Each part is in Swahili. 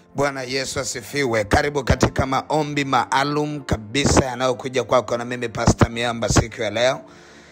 Bwana Yesu asifiwe. Karibu katika maombi maalum kabisa yanayokuja kwako na mimi Pasta Miamba siku ya leo,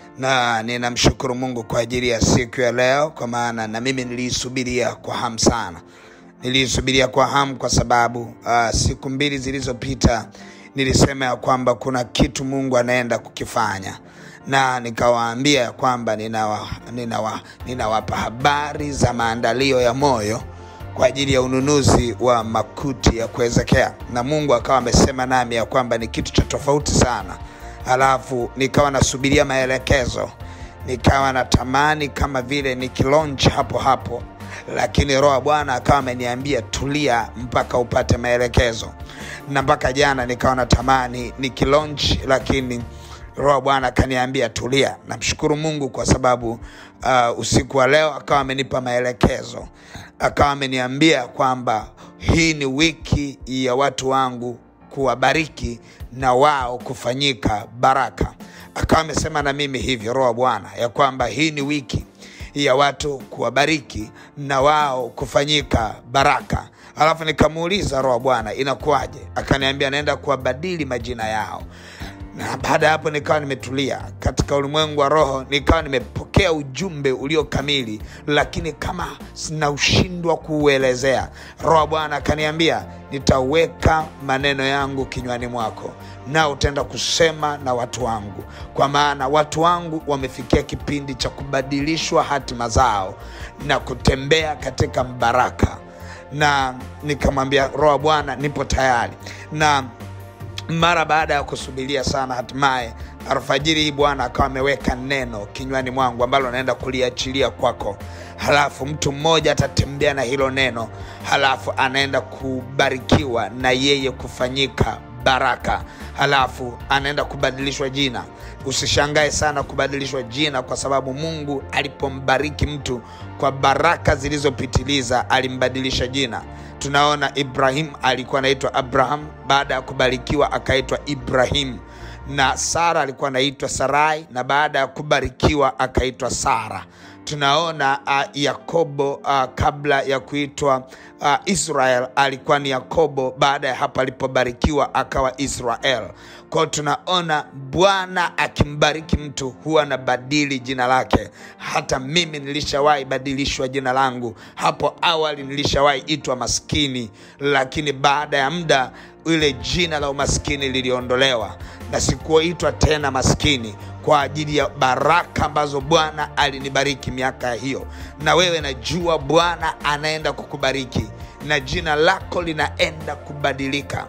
na ninamshukuru Mungu kwa ajili ya siku ya leo, kwa maana na mimi niliisubiria kwa hamu sana. Niliisubiria kwa hamu kwa sababu uh, siku mbili zilizopita nilisema ya kwamba kuna kitu Mungu anaenda kukifanya na nikawaambia ya kwamba ninawa, ninawa, ninawapa habari za maandalio ya moyo kwa ajili ya ununuzi wa makuti ya kuwezekea, na Mungu akawa amesema nami ya kwamba ni kitu cha tofauti sana. Halafu nikawa nasubiria maelekezo, nikawa natamani kama vile nikilonch hapo hapo, lakini Roho wa Bwana akawa ameniambia tulia mpaka upate maelekezo, na mpaka jana nikawa natamani nikilonch, lakini Roho wa Bwana akaniambia tulia. Namshukuru Mungu kwa sababu uh, usiku wa leo akawa amenipa maelekezo, akawa ameniambia kwamba hii ni wiki ya watu wangu kuwabariki na wao kufanyika baraka. Akawa amesema na mimi hivyo, Roho wa Bwana, ya kwamba hii ni wiki ya watu kuwabariki na wao kufanyika baraka. Alafu nikamuuliza Roho wa Bwana, inakuwaje? Akaniambia naenda kuwabadili majina yao na baada ya hapo nikawa nimetulia katika ulimwengu wa roho, nikawa nimepokea ujumbe ulio kamili, lakini kama sinaushindwa kuuelezea. Roho Bwana akaniambia nitaweka maneno yangu kinywani mwako, na utaenda kusema na watu wangu, kwa maana watu wangu wamefikia kipindi cha kubadilishwa hatima zao na kutembea katika mbaraka. Na nikamwambia Roho Bwana, nipo tayari na mara baada ya kusubiria sana, hatimaye alfajiri hii Bwana akawa ameweka neno kinywani mwangu ambalo naenda kuliachilia kwako. Halafu mtu mmoja atatembea na hilo neno, halafu anaenda kubarikiwa na yeye kufanyika baraka, halafu anaenda kubadilishwa jina. Usishangae sana kubadilishwa jina, kwa sababu Mungu alipombariki mtu kwa baraka zilizopitiliza alimbadilisha jina. Tunaona Ibrahim alikuwa anaitwa Abraham, baada ya kubarikiwa akaitwa Ibrahim, na Sara alikuwa anaitwa Sarai, na baada ya kubarikiwa akaitwa Sara. Tunaona uh, Yakobo uh, kabla ya kuitwa uh, Israel alikuwa ni Yakobo, baada ya hapo alipobarikiwa akawa Israel. Kwao tunaona Bwana akimbariki mtu huwa anabadili jina lake. Hata mimi nilishawahi badilishwa jina langu. Hapo awali nilishawahi itwa maskini, lakini baada ya muda ile jina la umaskini liliondolewa na sikuitwa tena maskini kwa ajili ya baraka ambazo Bwana alinibariki miaka hiyo. Na wewe najua Bwana anaenda kukubariki na jina lako linaenda kubadilika.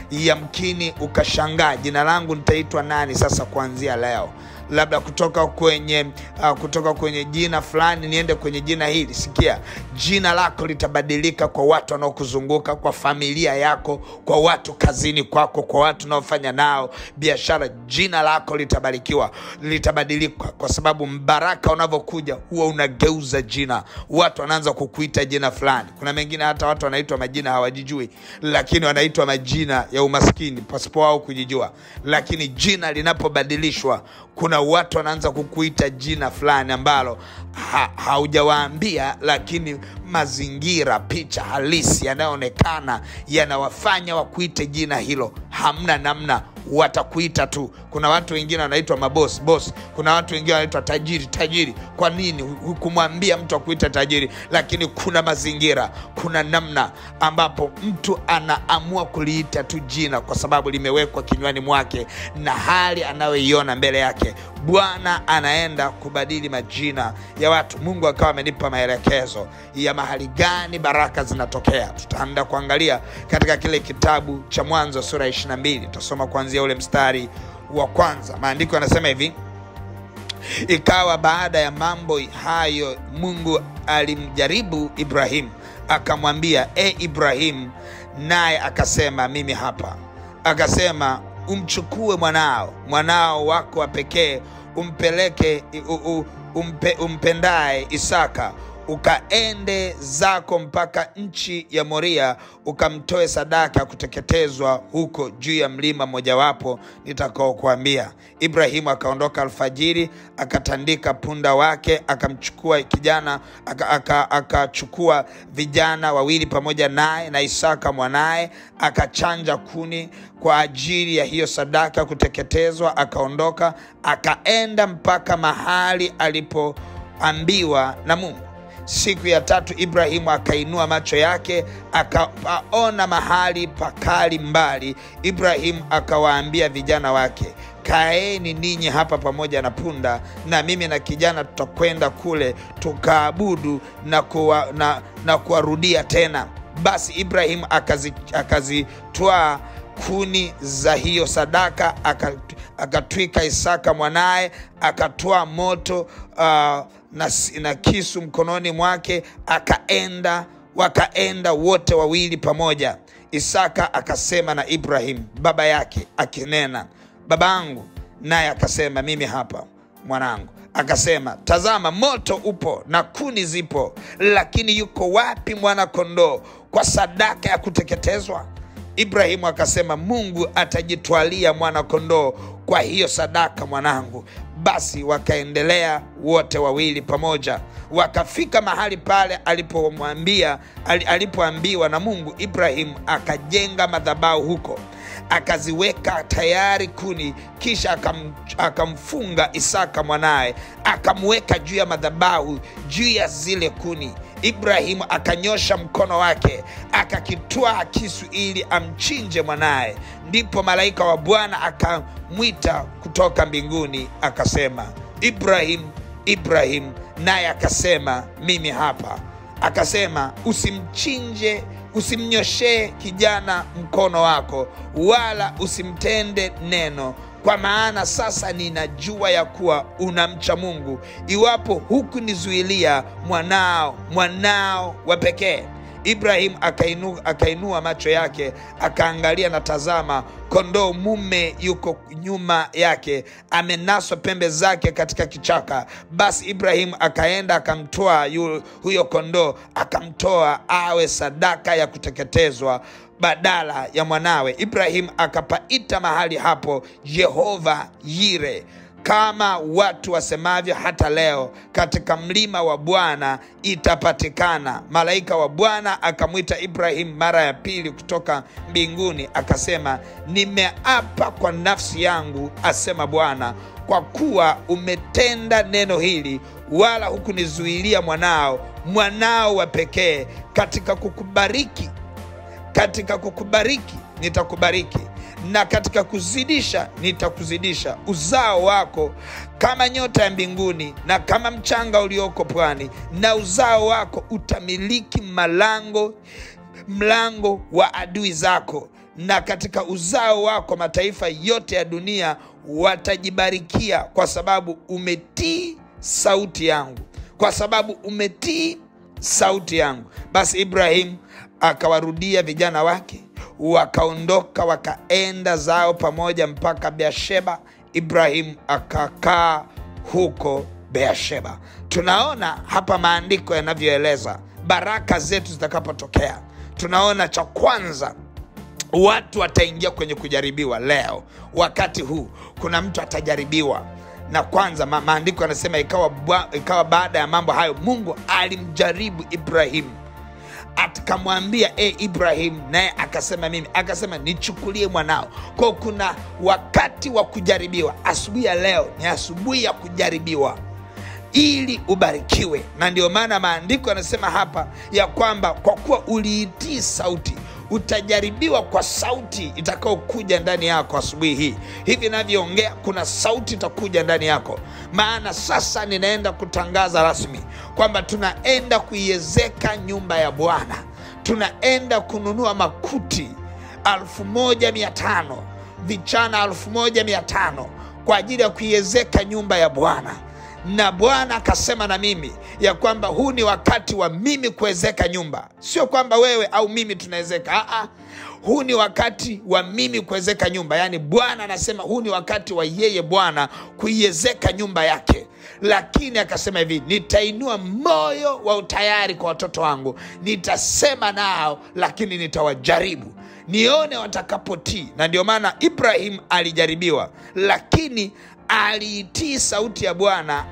Yamkini ukashangaa, jina langu nitaitwa nani sasa kuanzia leo? labda kutoka kwenye uh, kutoka kwenye jina fulani niende kwenye jina hili. Sikia, jina lako litabadilika kwa watu wanaokuzunguka, kwa familia yako, kwa watu kazini kwako, kwa watu unaofanya nao biashara. Jina lako litabarikiwa, litabadilika, kwa sababu mbaraka unavyokuja huwa unageuza jina. Watu wanaanza kukuita jina fulani. Kuna mengine hata watu wanaitwa majina hawajijui, lakini wanaitwa majina ya umaskini pasipo wao kujijua, lakini jina linapobadilishwa kuna watu wanaanza kukuita jina fulani ambalo ha, haujawaambia, lakini mazingira, picha halisi yanayoonekana yanawafanya wakuite jina hilo. Hamna namna, watakuita tu. Kuna watu wengine wanaitwa mabos bos, kuna watu wengine wanaitwa tajiri tajiri. Kwa nini hukumwambia mtu akuita tajiri? Lakini kuna mazingira, kuna namna ambapo mtu anaamua kuliita tu jina kwa sababu limewekwa kinywani mwake na hali anayoiona mbele yake. Bwana anaenda kubadili majina ya watu. Mungu akawa amenipa maelekezo ya mahali gani baraka zinatokea. Tutaenda kuangalia katika kile kitabu cha Mwanzo sura ya 22 tutasoma kuanzia ule mstari wa kwanza. Maandiko yanasema hivi: ikawa baada ya mambo hayo, Mungu alimjaribu Ibrahimu akamwambia, e Ibrahimu, naye akasema, mimi hapa. Akasema, umchukue mwanao mwanao wako wa pekee umpeleke u, u, umpe, umpendaye Isaka ukaende zako mpaka nchi ya Moria, ukamtoe sadaka ya kuteketezwa huko juu ya mlima mojawapo nitakaokuambia. Ibrahimu akaondoka alfajiri, akatandika punda wake, akamchukua kijana akachukua aka, aka vijana wawili pamoja naye na Isaka mwanaye, akachanja kuni kwa ajili ya hiyo sadaka ya kuteketezwa, akaondoka akaenda mpaka mahali alipoambiwa na Mungu. Siku ya tatu Ibrahimu akainua macho yake akapaona mahali pakali mbali. Ibrahimu akawaambia vijana wake, kaeni ninyi hapa pamoja na punda, na mimi na kijana tutakwenda kule tukaabudu na kuwa, na, na kuwarudia tena. Basi Ibrahimu akazitwaa akazi kuni za hiyo sadaka akatwika Isaka mwanaye, akatoa moto uh, na, na kisu mkononi mwake, akaenda wakaenda wote wawili pamoja. Isaka akasema na Ibrahimu baba yake akinena, babangu. Naye akasema mimi hapa mwanangu. Akasema, tazama, moto upo na kuni zipo, lakini yuko wapi mwana kondoo kwa sadaka ya kuteketezwa? Ibrahimu akasema, Mungu atajitwalia mwana kondoo kwa hiyo sadaka, mwanangu. Basi wakaendelea wote wawili pamoja, wakafika mahali pale alipomwambia alipoambiwa na Mungu. Ibrahimu akajenga madhabahu huko, akaziweka tayari kuni, kisha akam, akamfunga Isaka mwanaye, akamweka juu ya madhabahu juu ya zile kuni. Ibrahimu akanyosha mkono wake akakitwaa kisu ili amchinje mwanaye. Ndipo malaika wa Bwana akamwita kutoka mbinguni akasema, Ibrahimu, Ibrahimu, naye akasema, mimi hapa. Akasema, usimchinje, usimnyoshee kijana mkono wako, wala usimtende neno kwa maana sasa ninajua ya kuwa unamcha Mungu, iwapo hukunizuilia mwanao mwanao wa pekee. Ibrahimu akainu, akainua macho yake akaangalia, na tazama, kondoo mume yuko nyuma yake, amenaswa pembe zake katika kichaka. Basi Ibrahimu akaenda akamtoa huyo kondoo, akamtoa awe sadaka ya kuteketezwa badala ya mwanawe. Ibrahimu akapaita mahali hapo Yehova Yire, kama watu wasemavyo hata leo, katika mlima wa Bwana itapatikana. Malaika wa Bwana akamwita Ibrahimu mara ya pili kutoka mbinguni, akasema, nimeapa kwa nafsi yangu, asema Bwana, kwa kuwa umetenda neno hili, wala hukunizuilia mwanao, mwanao wa pekee, katika kukubariki katika kukubariki nitakubariki, na katika kuzidisha nitakuzidisha. Uzao wako kama nyota ya mbinguni na kama mchanga ulioko pwani, na uzao wako utamiliki malango mlango wa adui zako, na katika uzao wako mataifa yote ya dunia watajibarikia, kwa sababu umetii sauti yangu, kwa sababu umetii sauti yangu. Basi Ibrahimu akawarudia vijana wake, wakaondoka wakaenda zao pamoja mpaka Beersheba. Ibrahimu akakaa huko Beersheba. Tunaona hapa maandiko yanavyoeleza baraka zetu zitakapotokea. Tunaona cha kwanza watu wataingia kwenye kujaribiwa. Leo wakati huu kuna mtu atajaribiwa na kwanza ma maandiko yanasema ikawa, ikawa baada ya mambo hayo Mungu alimjaribu Ibrahimu akamwambia e Ibrahim, naye akasema mimi, akasema nichukulie mwanao. Kwao kuna wakati wa kujaribiwa. Asubuhi ya leo ni asubuhi ya kujaribiwa ili ubarikiwe, na ndio maana maandiko yanasema hapa ya kwamba kwa kuwa uliitii sauti utajaribiwa kwa sauti itakayokuja ndani yako asubuhi hii. Hivi navyoongea, kuna sauti itakuja ndani yako, maana sasa ninaenda kutangaza rasmi kwamba tunaenda kuiezeka nyumba ya Bwana. Tunaenda kununua makuti alfu moja mia tano vichana alfu moja mia tano kwa ajili ya kuiezeka nyumba ya Bwana na Bwana akasema na mimi ya kwamba huu ni wakati wa mimi kuwezeka nyumba, sio kwamba wewe au mimi tunawezeka. Aa, huu ni wakati wa mimi kuwezeka nyumba. Yaani Bwana anasema huu ni wakati wa yeye Bwana kuiezeka nyumba yake, lakini akasema hivi nitainua moyo wa utayari kwa watoto wangu nitasema nao lakini nitawajaribu nione watakapotii na ndio maana ibrahim alijaribiwa lakini aliitii sauti ya bwana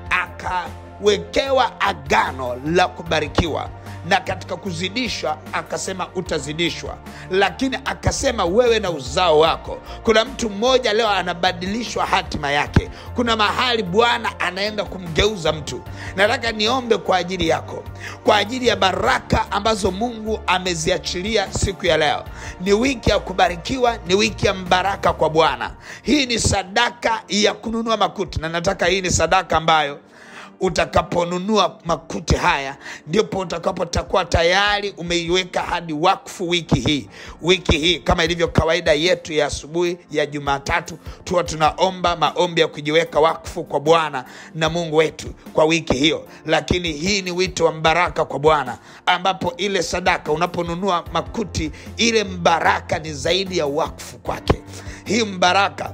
akawekewa agano la kubarikiwa na katika kuzidishwa akasema utazidishwa lakini akasema wewe na uzao wako kuna mtu mmoja leo anabadilishwa hatima yake kuna mahali bwana anaenda kumgeuza mtu nataka niombe kwa ajili yako kwa ajili ya baraka ambazo mungu ameziachilia siku ya leo ni wiki ya kubarikiwa ni wiki ya mbaraka kwa bwana hii ni sadaka ya kununua makuti na nataka hii ni sadaka ambayo utakaponunua makuti haya ndipo utakapotakuwa tayari umeiweka hadi wakfu wiki hii wiki hii kama ilivyo kawaida yetu ya asubuhi ya jumatatu tuwa tunaomba maombi ya kujiweka wakfu kwa bwana na mungu wetu kwa wiki hiyo lakini hii ni wito wa mbaraka kwa bwana ambapo ile sadaka unaponunua makuti ile mbaraka ni zaidi ya wakfu kwake hii mbaraka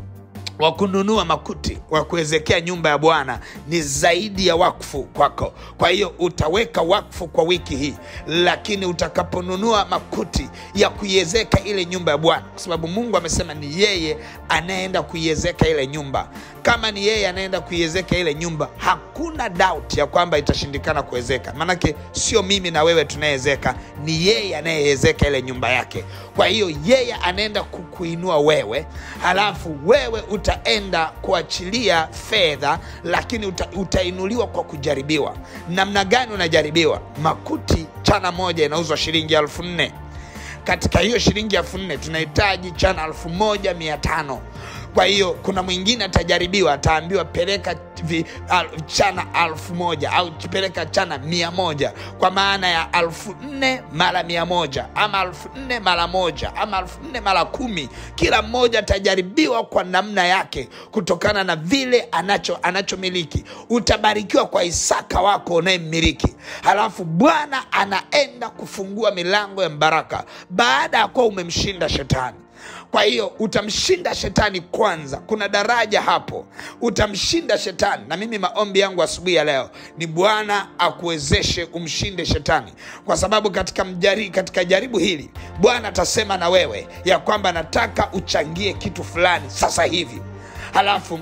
wa kununua makuti wa kuwezekea nyumba ya bwana ni zaidi ya wakfu kwako kwa hiyo utaweka wakfu kwa wiki hii lakini utakaponunua makuti ya kuiezeka ile nyumba ya bwana kwa sababu mungu amesema ni yeye anayeenda kuiezeka ile nyumba kama ni yeye anaenda kuiezeka ile nyumba hakuna doubt ya kwamba itashindikana kuwezeka maanake sio mimi na wewe tunayeezeka ni yeye anayeezeka ile nyumba yake kwa hiyo yeye anaenda kukuinua wewe halafu wewe utaenda kuachilia fedha lakini uta, utainuliwa kwa kujaribiwa namna gani unajaribiwa makuti chana moja inauzwa shilingi elfu nne katika hiyo shilingi elfu nne tunahitaji chana elfu moja mia tano kwa hiyo kuna mwingine atajaribiwa ataambiwa peleka vi, al, chana alfu moja au peleka chana mia moja kwa maana ya alfu nne mara mia moja ama alfu nne mara moja ama alfu nne mara kumi kila mmoja atajaribiwa kwa namna yake kutokana na vile anacho anachomiliki utabarikiwa kwa isaka wako unayemmiliki halafu bwana anaenda kufungua milango ya baraka baada ya kuwa umemshinda shetani kwa hiyo utamshinda shetani kwanza kuna daraja hapo utamshinda shetani na mimi maombi yangu asubuhi ya leo ni bwana akuwezeshe umshinde shetani kwa sababu katika, mjari, katika jaribu hili bwana atasema na wewe ya kwamba nataka uchangie kitu fulani sasa hivi halafu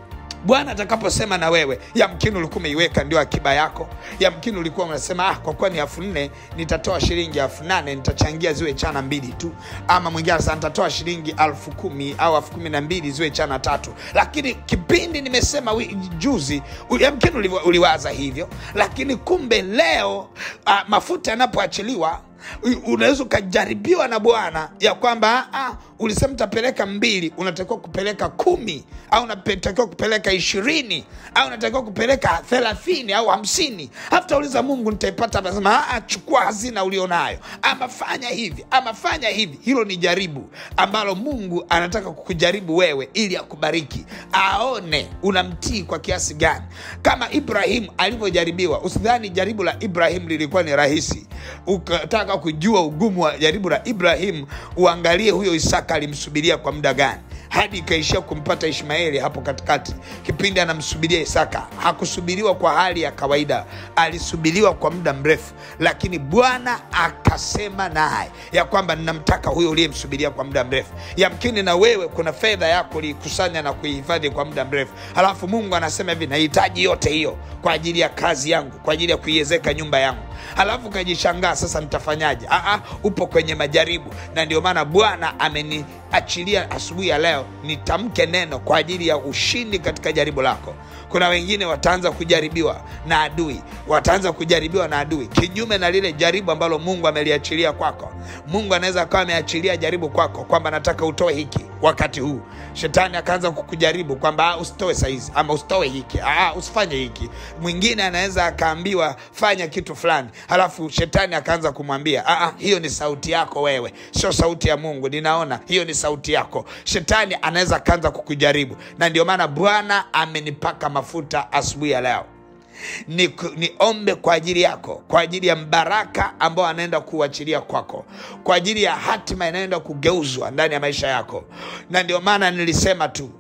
bwana atakaposema na wewe yamkini ulikuwa umeiweka ndio akiba yako yamkini ulikuwa unasema ah, kwa kuwa ni elfu nne nitatoa shilingi elfu nane nitachangia ziwe chana mbili tu ama mwingine anasema nitatoa shilingi elfu kumi au elfu kumi na mbili ziwe chana tatu lakini kipindi nimesema wi, juzi yamkini uliwa, uliwaza hivyo lakini kumbe leo ah, mafuta yanapoachiliwa unaweza ukajaribiwa na bwana ya kwamba ah, ulisema utapeleka mbili unatakiwa kupeleka kumi au unatakiwa kupeleka ishirini au unatakiwa kupeleka thelathini au hamsini hafutauliza mungu nitaipata nasema ah, chukua hazina ulionayo ama fanya hivi ama fanya hivi hilo ni jaribu ambalo mungu anataka kukujaribu wewe ili akubariki aone unamtii kwa kiasi gani kama ibrahimu alivyojaribiwa usidhani jaribu la ibrahimu lilikuwa ni rahisi ukataka kujua ugumu wa jaribu la ibrahimu uangalie huyo isaka alimsubiria kwa muda gani hadi ikaishia kumpata ishmaeli hapo katikati kipindi anamsubiria isaka hakusubiriwa kwa hali ya kawaida alisubiriwa kwa muda mrefu lakini bwana akasema naye ya kwamba ninamtaka huyo uliyemsubiria kwa muda mrefu yamkini na wewe kuna fedha yako uliikusanya na kuihifadhi kwa muda mrefu halafu mungu anasema hivi nahitaji yote hiyo kwa ajili ya kazi yangu kwa ajili ya kuiezeka nyumba yangu halafu ukajishangaa sasa nitafanyaje Aa, upo kwenye majaribu na ndio maana bwana ameniachilia asubuhi ya leo nitamke neno kwa ajili ya ushindi katika jaribu lako kuna wengine wataanza kujaribiwa na adui wataanza kujaribiwa na adui kinyume na lile jaribu ambalo mungu ameliachilia kwako mungu anaweza akawa ameachilia jaribu kwako kwamba nataka utoe hiki wakati huu shetani akaanza kukujaribu kwamba usitoe saizi ama usitoe hiki Aa, usifanye hiki mwingine anaweza akaambiwa fanya kitu fulani halafu shetani akaanza kumwambia Aa, hiyo ni sauti yako wewe sio sauti ya mungu ninaona hiyo ni sauti yako shetani anaweza akaanza kukujaribu na ndio maana bwana amenipaka mafuta asubuhi ya leo ni, niombe kwa ajili yako kwa ajili ya mbaraka ambao anaenda kuuachilia kwako kwa ajili ya hatima inayoenda kugeuzwa ndani ya maisha yako na ndio maana nilisema tu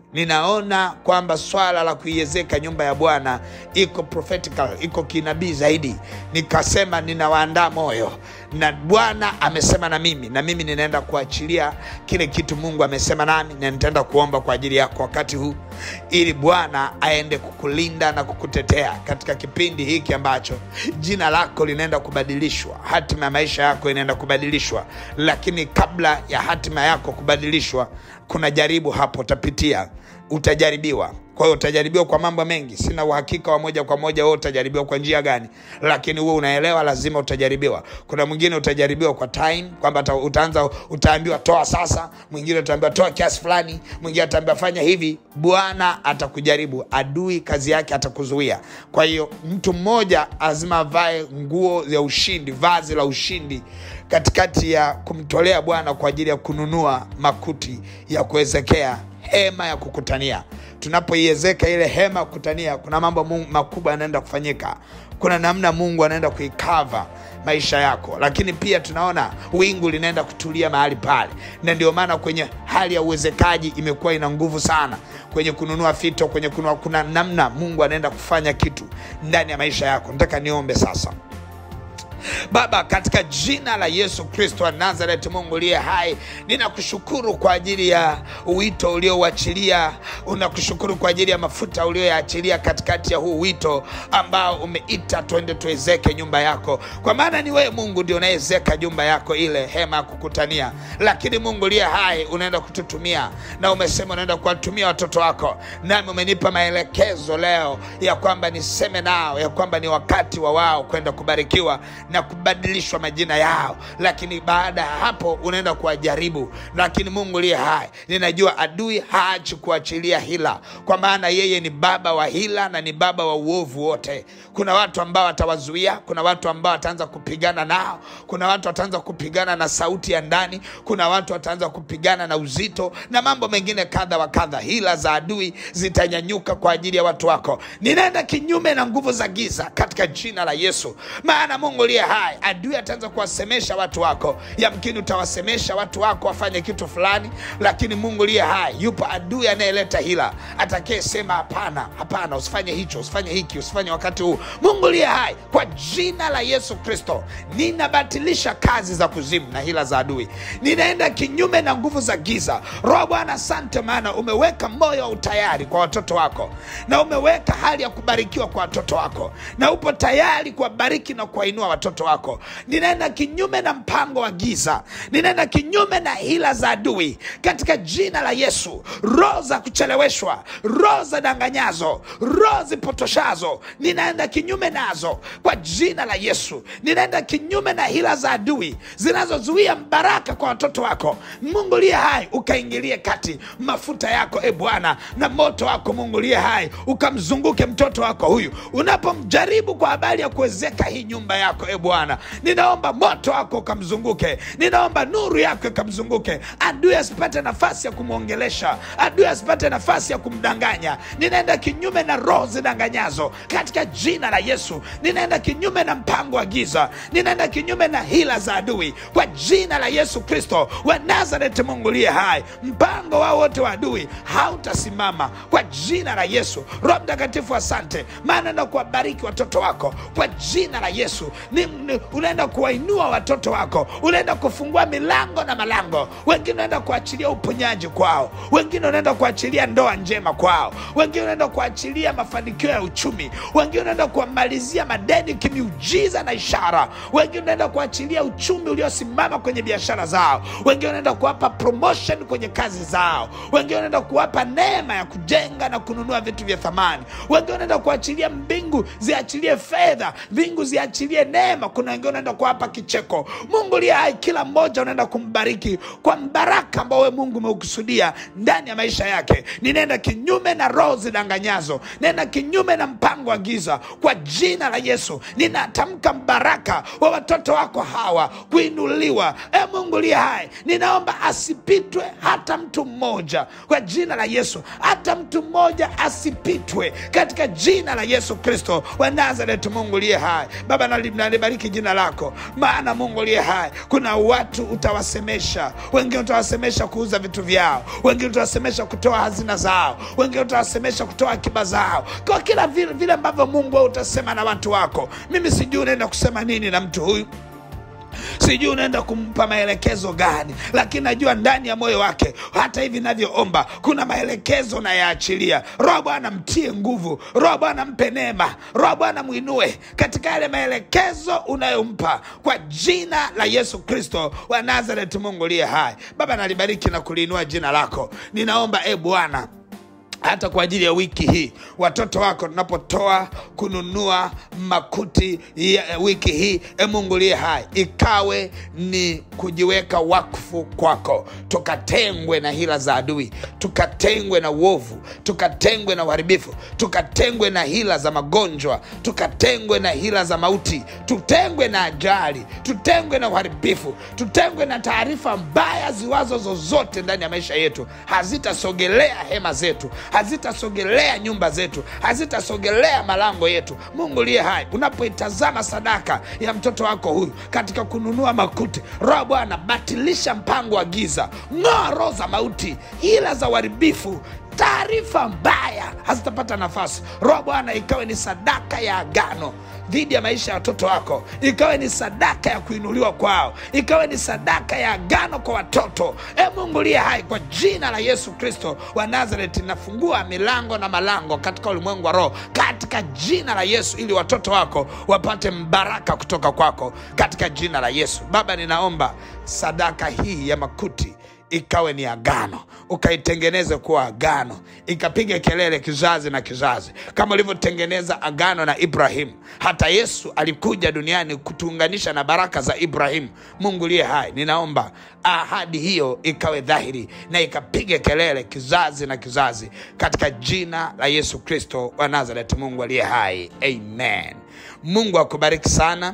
ninaona kwamba swala la kuiezeka nyumba ya bwana iko prophetical iko kinabii zaidi nikasema ninawaandaa moyo na bwana amesema na mimi na mimi ninaenda kuachilia kile kitu mungu amesema nami na nitaenda kuomba kwa ajili yako wakati huu ili bwana aende kukulinda na kukutetea katika kipindi hiki ambacho jina lako linaenda kubadilishwa hatima ya maisha yako inaenda kubadilishwa lakini kabla ya hatima yako kubadilishwa kuna jaribu hapo utapitia utajaribiwa kwa hiyo utajaribiwa kwa mambo mengi sina uhakika wa moja kwa moja wewe utajaribiwa kwa njia gani lakini huwe unaelewa lazima utajaribiwa kuna mwingine utajaribiwa kwa time kwamba ata- utaanza utaambiwa toa sasa mwingine utaambiwa toa kiasi fulani mwingine ataambiwa fanya hivi bwana atakujaribu adui kazi yake atakuzuia kwa hiyo mtu mmoja lazima avae nguo ya ushindi vazi la ushindi katikati ya kumtolea bwana kwa ajili ya kununua makuti ya kuwezekea hema ya kukutania tunapoiezeka ile hema ya kukutania kuna mambo Mungu- makubwa yanaenda kufanyika kuna namna mungu anaenda kuikava maisha yako lakini pia tunaona wingu linaenda kutulia mahali pale na ndio maana kwenye hali ya uwezekaji imekuwa ina nguvu sana kwenye kununua fito kwenye kununua, kuna namna mungu anaenda kufanya kitu ndani ya maisha yako nataka niombe sasa baba katika jina la yesu kristo wa nazaret mungu uliye hai ninakushukuru kwa ajili ya wito uliouachilia unakushukuru kwa ajili ya mafuta ulioyaachilia katikati ya huu wito ambao umeita twende tuezeke nyumba yako kwa maana ni wewe mungu ndio unaezeka nyumba yako ile hema ya kukutania lakini mungu uliye hai unaenda kututumia na umesema unaenda kuwatumia watoto wako nami umenipa maelekezo leo ya kwamba niseme nao ya kwamba ni wakati wa wao kwenda kubarikiwa na kubadilishwa majina yao lakini baada ya hapo unaenda kuwajaribu lakini mungu liye hai ninajua adui haachi kuachilia hila kwa maana yeye ni baba wa hila na ni baba wa uovu wote kuna watu ambao watawazuia kuna watu ambao wataanza kupigana nao kuna watu wataanza kupigana na sauti ya ndani kuna watu wataanza kupigana na uzito na mambo mengine kadha wa kadha hila za adui zitanyanyuka kwa ajili ya watu wako ninaenda kinyume na nguvu za giza katika jina la yesu maana mungu liye hai adui ataanza kuwasemesha watu wako yamkini utawasemesha watu wako wafanye kitu fulani lakini mungu liye hai yupo adui anayeleta hila atakayesema hapana hapana usifanye hicho usifanye hiki usifanye wakati huu mungu liye hai kwa jina la yesu kristo ninabatilisha kazi za kuzimu na hila za adui ninaenda kinyume na nguvu za giza roho bwana asante maana umeweka moyo wa utayari kwa watoto wako na umeweka hali ya kubarikiwa kwa watoto wako na upo tayari kuwabariki na kuwainua watoto wako ninaenda kinyume na mpango wa giza ninaenda kinyume na hila za adui katika jina la yesu roho za kucheleweshwa roho za danganyazo roho zipotoshazo ninaenda kinyume nazo kwa jina la yesu ninaenda kinyume na hila za adui zinazozuia mbaraka kwa watoto wako mungu liye hai ukaingilie kati mafuta yako e bwana na moto wako mungu liye hai ukamzunguke mtoto wako huyu unapomjaribu kwa habari ya kuwezeka hii nyumba yako e bwana ninaomba moto wako ukamzunguke ninaomba nuru yako ikamzunguke adui asipate nafasi ya kumwongelesha adui asipate nafasi ya kumdanganya ninaenda kinyume na roho zidanganyazo katika jina la yesu ninaenda kinyume na mpango wa giza ninaenda kinyume na hila za adui kwa jina la yesu kristo wa nazareti mungu liye hai mpango wao wote wa adui hautasimama kwa jina la yesu roho mtakatifu asante maana na kuwabariki watoto wako kwa jina la yesu ni, ni, unaenda kuwainua watoto wako unaenda kufungua milango na malango wengine unaenda kuachilia uponyaji kwao wengine unaenda kuachilia ndoa njema kwao wengine unaenda kuachilia mafanikio ya uchumi wengine unaenda kuwamalizia madeni kimiujiza na ishara wengine unaenda kuachilia uchumi uliosimama kwenye biashara zao wengine unaenda kuwapa promotion kwenye kazi zao wengine unaenda kuwapa neema ya kujenga na kununua vitu vya thamani wengine unaenda kuachilia mbingu ziachilie fedha mbingu ziachilie neema kuna wengine unaenda kuwapa kicheko mungu liye hai kila mmoja unaenda kumbariki kwa mbaraka ambao we mungu umeukusudia ndani ya maisha yake ninaenda kinyume na roho zidanganyazo ninaenda kinyume na mpango wa giza kwa jina la yesu ninatamka mbaraka wa watoto wako hawa kuinuliwa e mungu liye hai ninaomba asipitwe hata mtu mmoja kwa jina la yesu hata mtu mmoja asipitwe katika jina la yesu kristo wa nazaret mungu liye hai baba nali- nalibariki nalibariki jina lako, maana Mungu aliye hai, kuna watu utawasemesha, wengine utawasemesha kuuza vitu vyao, wengine utawasemesha kutoa hazina zao, wengine utawasemesha kutoa akiba zao, kwa kila vile, vile ambavyo Mungu wewe utasema na watu wako. Mimi sijui unaenda kusema nini na mtu huyu sijui unaenda kumpa maelekezo gani, lakini najua ndani ya moyo wake, hata hivi navyoomba, kuna maelekezo nayaachilia. Roho Bwana mtie nguvu, Roho Bwana mpe neema, Roho Bwana mwinue katika yale maelekezo unayompa kwa jina la Yesu Kristo wa Nazareth, Mungu liye hai. Baba, nalibariki na kuliinua jina lako. Ninaomba e Bwana hata kwa ajili ya wiki hii watoto wako tunapotoa kununua makuti ya wiki hii, e Mungu liye hai, ikawe ni kujiweka wakfu kwako, tukatengwe na hila za adui, tukatengwe na uovu, tukatengwe na uharibifu, tukatengwe na hila za magonjwa, tukatengwe na hila za mauti, tutengwe na ajali, tutengwe na uharibifu, tutengwe na taarifa mbaya ziwazo zozote ndani ya maisha yetu, hazitasogelea hema zetu hazitasogelea nyumba zetu, hazitasogelea malango yetu. Mungu liye hai, unapoitazama sadaka ya mtoto wako huyu katika kununua makuti, Roho Bwana, batilisha mpango wa giza, ng'oa roho za mauti, hila za uharibifu taarifa mbaya hazitapata nafasi. Roho Bwana, ikawe ni sadaka ya agano dhidi ya maisha ya watoto wako, ikawe ni sadaka ya kuinuliwa kwao, ikawe ni sadaka ya agano kwa watoto. E Mungu liye hai, kwa jina la Yesu Kristo wa Nazareti, nafungua milango na malango katika ulimwengu wa roho katika jina la Yesu, ili watoto wako wapate mbaraka kutoka kwako katika jina la Yesu. Baba, ninaomba sadaka hii ya makuti ikawe ni agano, ukaitengeneze kuwa agano, ikapiga kelele kizazi na kizazi, kama ulivyotengeneza agano na Ibrahimu. Hata Yesu alikuja duniani kutuunganisha na baraka za Ibrahimu. Mungu liye hai, ninaomba ahadi hiyo ikawe dhahiri na ikapiga kelele kizazi na kizazi, katika jina la Yesu Kristo wa Nazareti, Mungu aliye hai, amen. Mungu akubariki sana.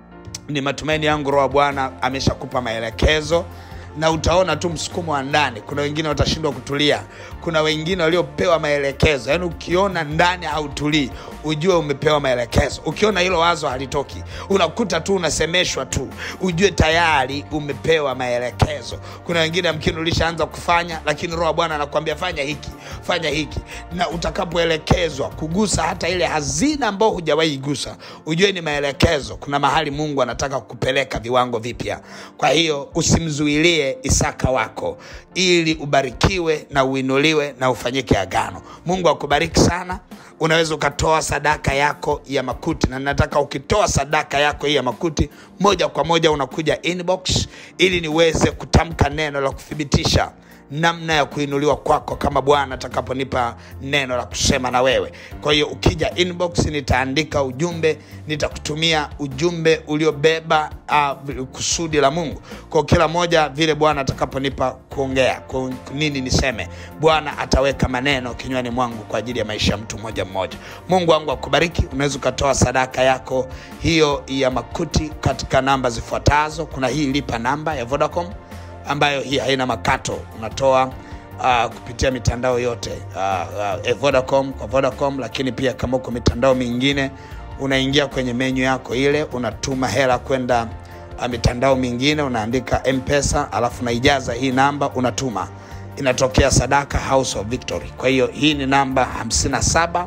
Ni matumaini yangu Roho wa Bwana ameshakupa maelekezo na utaona tu msukumo wa ndani. Kuna wengine watashindwa kutulia, kuna wengine waliopewa maelekezo. Yaani ukiona ndani hautulii, ujue umepewa maelekezo. Ukiona hilo wazo halitoki, unakuta tu unasemeshwa tu, ujue tayari umepewa maelekezo. Kuna wengine amkini ulishaanza kufanya, lakini Roho wa Bwana anakuambia fanya hiki, fanya hiki, na utakapoelekezwa kugusa hata ile hazina ambayo hujawahi igusa, ujue ni maelekezo. Kuna mahali Mungu anataka kukupeleka viwango vipya. Kwa hiyo usimzuilie Isaka wako ili ubarikiwe na uinuliwe na ufanyike agano. Mungu akubariki sana. Unaweza ukatoa sadaka yako ya makuti, na nataka ukitoa sadaka yako hii ya makuti, moja kwa moja unakuja inbox ili niweze kutamka neno la kuthibitisha namna ya kuinuliwa kwako kama Bwana atakaponipa neno la kusema na wewe. Kwa hiyo ukija inbox, nitaandika ujumbe, nitakutumia ujumbe uliobeba uh, kusudi la Mungu kwa kila moja, vile Bwana atakaponipa kuongea kwa nini niseme, Bwana ataweka maneno kinywani mwangu kwa ajili ya maisha ya mtu mmoja mmoja. Mungu wangu akubariki. Unaweza ukatoa sadaka yako hiyo ya makuti katika namba zifuatazo. Kuna hii lipa namba ya Vodacom ambayo hii haina makato, unatoa uh, kupitia mitandao yote uh, uh, Vodacom kwa Vodacom, lakini pia kama uko mitandao mingine unaingia kwenye menyu yako ile, unatuma hela kwenda uh, mitandao mingine, unaandika M-Pesa alafu unaijaza hii namba, unatuma, inatokea sadaka House of Victory. Kwa hiyo hii ni namba 57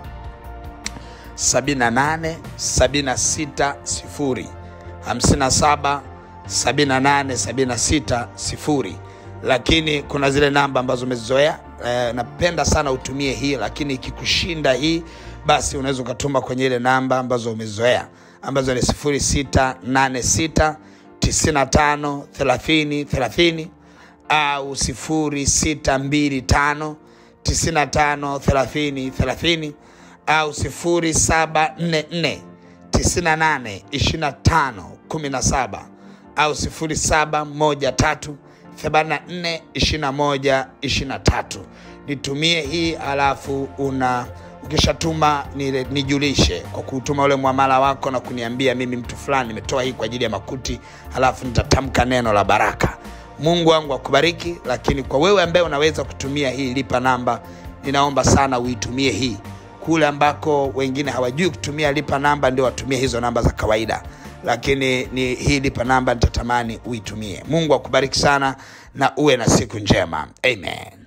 78 76 0 57 7876 sifuri, lakini kuna zile namba ambazo umezizoea. E, napenda sana utumie hii, lakini ikikushinda hii, basi unaweza ukatuma kwenye ile namba ambazo umezoea ambazo ni 0686 95 30 30 au 0625 95 30 30 au 0744 98 25 17 au 0713842123 nitumie hii, alafu una ukishatuma nijulishe kwa kutuma ule mwamala wako na kuniambia mimi mtu fulani nimetoa hii kwa ajili ya makuti, alafu nitatamka neno la baraka. Mungu wangu akubariki. Lakini kwa wewe ambaye unaweza kutumia hii lipa namba, ninaomba sana uitumie hii kule ambako wengine hawajui kutumia lipa namba ndio watumie hizo namba za kawaida lakini ni hii lipa namba nitatamani uitumie mungu akubariki sana na uwe na siku njema amen